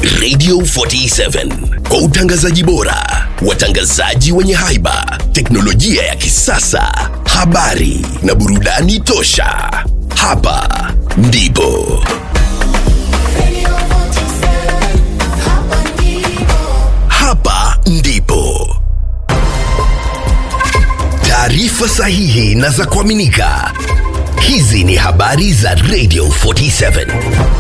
Radio 47 kwa utangazaji bora, watangazaji wenye haiba, teknolojia ya kisasa, habari na burudani tosha. Hapa ndipo hapa ndipo taarifa sahihi na za kuaminika. Hizi ni habari za Radio 47.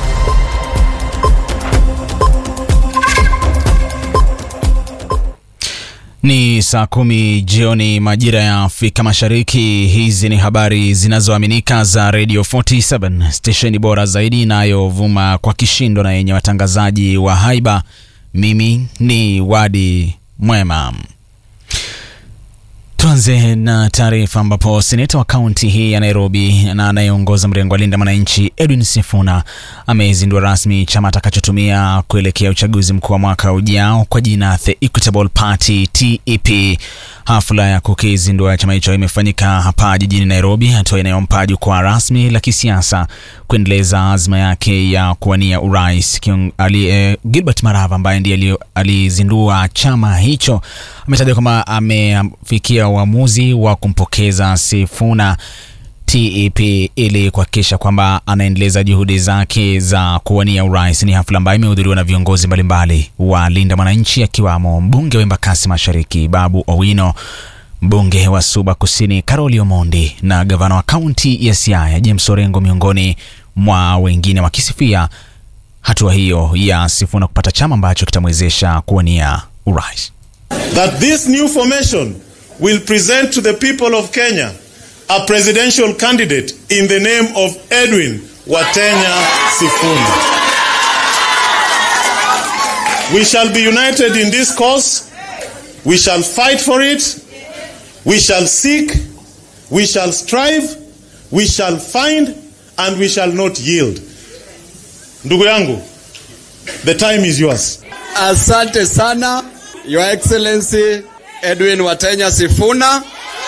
Ni saa kumi jioni majira ya Afrika Mashariki. Hizi ni habari zinazoaminika za Radio 47, stesheni bora zaidi inayovuma kwa kishindo na yenye watangazaji wa haiba. Mimi ni Wadi Mwema. Tuanze na taarifa ambapo seneta wa kaunti hii ya Nairobi na anayeongoza mrengo wa Linda Mwananchi Edwin Sifuna amezindua rasmi chama atakachotumia kuelekea uchaguzi mkuu wa mwaka ujao kwa jina The Equitable Party TEP. Hafla ya kukizindua chama hicho imefanyika hapa jijini Nairobi, hatua inayompa jukwaa rasmi la kisiasa kuendeleza azma yake ya kuwania urais. Ali, eh, Gilbert Marava ambaye ndiye alizindua chama hicho ametaja kwamba amefikia uamuzi wa kumpokeza Sifuna TEP ili kuhakikisha kwamba anaendeleza juhudi zake za kuwania urais. Ni hafla ambayo imehudhuriwa na viongozi mbalimbali wa Linda Mwananchi akiwamo mbunge wa Embakasi Mashariki Babu Owino, mbunge wa Suba Kusini Karoli Omondi na gavana wa kaunti ya Siaya James Orengo, miongoni mwa wengine, wakisifia hatua hiyo ya Sifuna kupata chama ambacho kitamwezesha kuwania urais. that this new formation will present to the people of Kenya a presidential candidate in the name of Edwin Watenya Sifuna. We shall be united in this cause. We shall fight for it. We shall seek. We shall strive. We shall find and we shall not yield. Ndugu yangu, the time is yours. Asante sana Your Excellency Edwin Watenya Sifuna.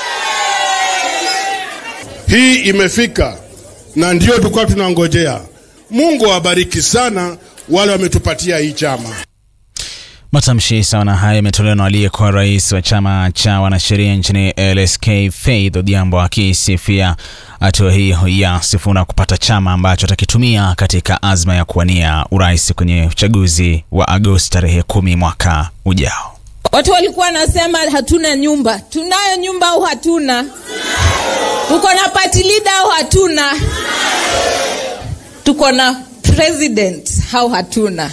Hii imefika na ndio tulikuwa tunangojea. Mungu awabariki sana wale wametupatia hii chama. Matamshi sawa na haya yametolewa na aliyekuwa rais wa chama cha wanasheria nchini LSK Faith Odhiambo akisifia hatua hiyo ya Sifuna kupata chama ambacho atakitumia katika azma ya kuwania urais kwenye uchaguzi wa Agosti tarehe kumi mwaka ujao. Watu walikuwa wanasema hatuna nyumba. Tunayo nyumba au hatuna? Tuko na party leader au hatuna? Tuko na president au hatuna?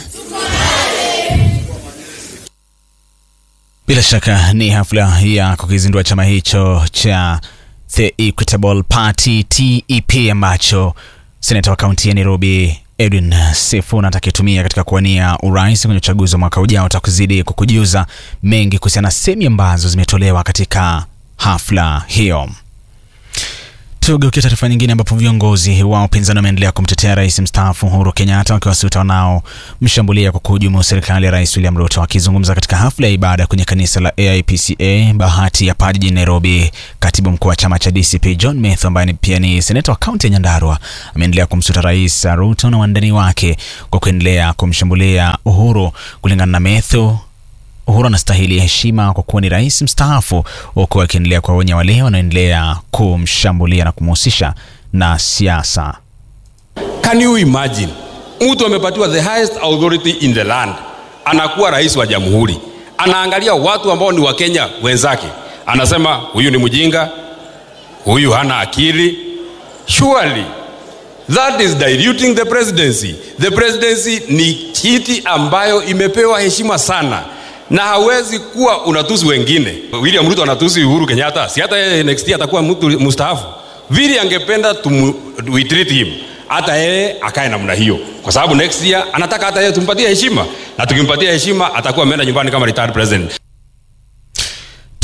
Bila shaka ni hafla ya kukizindua chama hicho cha The Equitable Party TEP ambacho seneta wa kaunti ya Nairobi Edwin Sifuna atakitumia katika kuwania urais kwenye uchaguzi wa mwaka ujao. Utakuzidi kukujuza mengi kuhusiana na sehemu ambazo zimetolewa katika hafla hiyo. Tugeukia taarifa nyingine ambapo viongozi wa upinzani wameendelea kumtetea rais mstaafu Uhuru Kenyatta wakiwasuta wanaomshambulia kwa kuhujumu serikali ya rais William Ruto. Akizungumza katika hafla ya ibada kwenye kanisa la AIPCA Bahati ya Paa jijini Nairobi, katibu mkuu wa chama cha DCP John Methu ambaye pia ni seneta wa kaunti ya Nyandarua ameendelea kumsuta rais Ruto na wandani wake kwa kuendelea kumshambulia Uhuru. Kulingana na Methu, Uhuru anastahili heshima kwa kuwa ni rais mstaafu, huku akiendelea kuwaonya wale wanaoendelea kumshambulia na kumhusisha na siasa. Can you imagine mtu amepatiwa the highest authority in the land, anakuwa rais wa jamhuri, anaangalia watu ambao ni wakenya wenzake, anasema huyu ni mjinga, huyu hana akili. Surely that is diluting the presidency. The presidency ni kiti ambayo imepewa heshima sana na hawezi kuwa unatusi wengine. William Ruto anatusi Uhuru Kenyatta, si hata yeye next year atakuwa mtu mstaafu. Vile angependa tumu, we treat him, hata yeye akae namna hiyo, kwa sababu next year anataka hata yeye tumpatie heshima, na tukimpatia heshima atakuwa ameenda nyumbani kama retired president.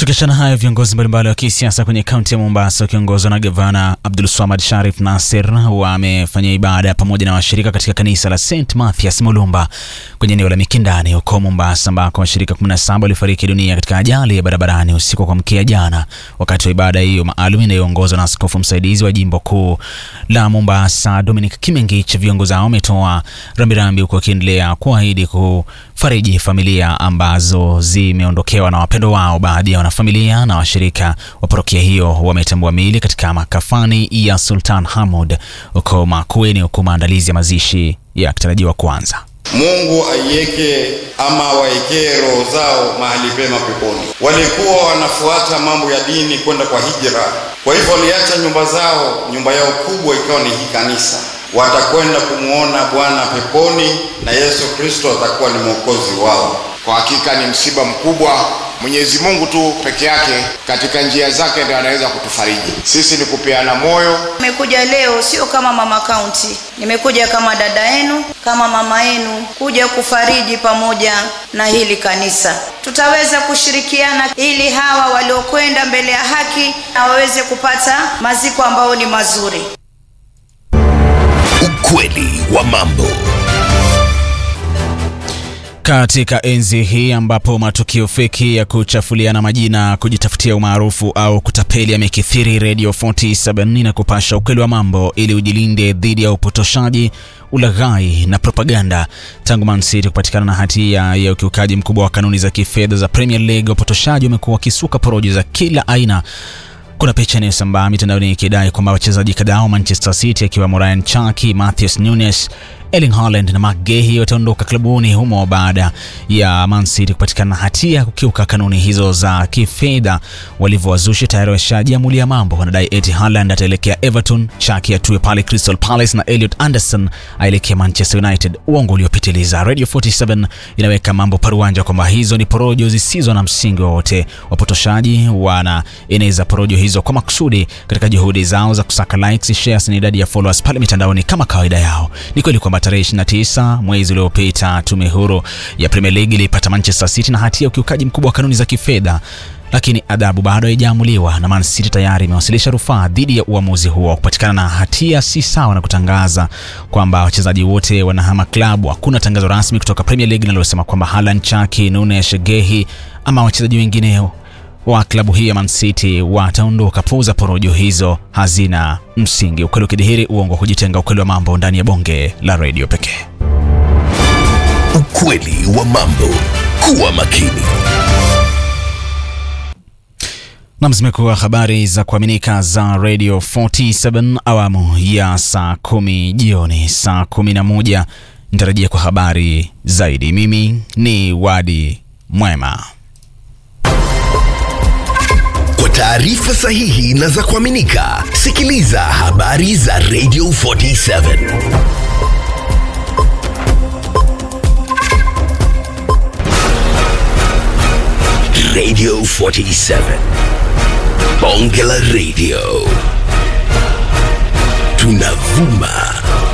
Tukiachana hayo, viongozi mbalimbali wa kisiasa kwenye kaunti ya Mombasa wakiongozwa na gavana Abdul Swamad Sharif Nasir wamefanya ibada pamoja na washirika katika kanisa la St Mathias Mulumba kwenye eneo la Mikindani huko Mombasa, ambako washirika 17 walifariki dunia katika ajali ya barabarani usiku wa kuamkia jana, wakati wa ibada hiyo maalum inayoongozwa na askofu msaidizi wa jimbo kuu la Mombasa Dominic Kimengich. Viongozi hao wametoa rambirambi huku wakiendelea kuahidi kufariji familia ambazo zimeondokewa na wapendo wao. Baadhi ya wanafamilia na washirika wa parokia hiyo wametambua miili katika makafani ya Sultan Hamud huko Makueni, huku maandalizi ya mazishi yakitarajiwa kuanza. Mungu aiweke ama waekee roho zao mahali pema peponi. Walikuwa wanafuata mambo ya dini kwenda kwa hijra, kwa hivyo waliacha nyumba zao, nyumba yao kubwa ikawa ni hii kanisa. Watakwenda kumwona Bwana peponi na Yesu Kristo atakuwa ni mwokozi wao. Kwa hakika ni msiba mkubwa. Mwenyezi Mungu tu peke yake katika njia zake ndiye anaweza kutufariji. Sisi ni kupeana moyo. Nimekuja leo sio kama mama kaunti, nimekuja kama dada yenu, kama mama yenu, kuja kufariji pamoja na hili kanisa. Tutaweza kushirikiana ili hawa waliokwenda mbele ya haki na waweze kupata maziko ambayo ni mazuri. Ukweli wa mambo. Katika enzi hii ambapo matukio feki ya kuchafuliana majina, kujitafutia umaarufu au kutapeli yamekithiri, Radio 47 na kupasha ukweli wa mambo ili ujilinde dhidi ya upotoshaji, ulaghai na propaganda. Tangu Man City kupatikana na hatia ya ukiukaji mkubwa wa kanuni za kifedha za Premier League, wapotoshaji wamekuwa wakisuka porojo za kila aina. Kuna picha inayosambaa mitandaoni ikidai kwamba wachezaji kadhaa wa Manchester City akiwemo Ryan Cherki, Matheus Nunes, Erling Haaland na Marc Guehi wataondoka klabuni humo baada ya Man City kupatikana na hatia ya kukiuka kanuni hizo za kifedha. Walivyowazusha tayari washajiamulia mambo, wanadai eti Haaland ataelekea Everton, Cherki atue pale Crystal Palace na Elliot Anderson aelekea Manchester United. Uongo uliopitiliza. Radio 47 inaweka mambo paruanja kwamba hizo ni porojo zisizo na msingi wowote. Wapotoshaji wanaeneza porojo hizo kwa makusudi katika juhudi zao za kusaka likes, shares na idadi ya followers pale mitandaoni kama kawaida yao. Ni kweli kwamba tarehe 29 mwezi uliopita tume huru ya Premier League ilipata Manchester City na hatia ya ukiukaji mkubwa wa kanuni za kifedha, lakini adhabu bado haijaamuliwa na Man City tayari imewasilisha rufaa dhidi ya uamuzi huo. Kupatikana na hatia si sawa na kutangaza kwamba wachezaji wote wanahama klabu. Hakuna tangazo rasmi kutoka Premier League linalosema kwamba Haaland, Cherki, Nunes, Guehi ama wachezaji wengine wa klabu hii ya Man City wataondoka. Puuza porojo hizo, hazina msingi. Ukweli ukidhihiri, uongo hujitenga. Ukweli wa mambo ndani ya bonge la redio pekee. Ukweli wa mambo. Kuwa makini. Nam, zimekuwa habari za kuaminika za Radio 47 awamu ya saa kumi jioni. Saa kumi na moja nitarajia kwa habari zaidi. Mimi ni Wadi Mwema. Kwa taarifa sahihi na za kuaminika, sikiliza habari za Radio 47. Radio 47. Bonge la Radio. Tunavuma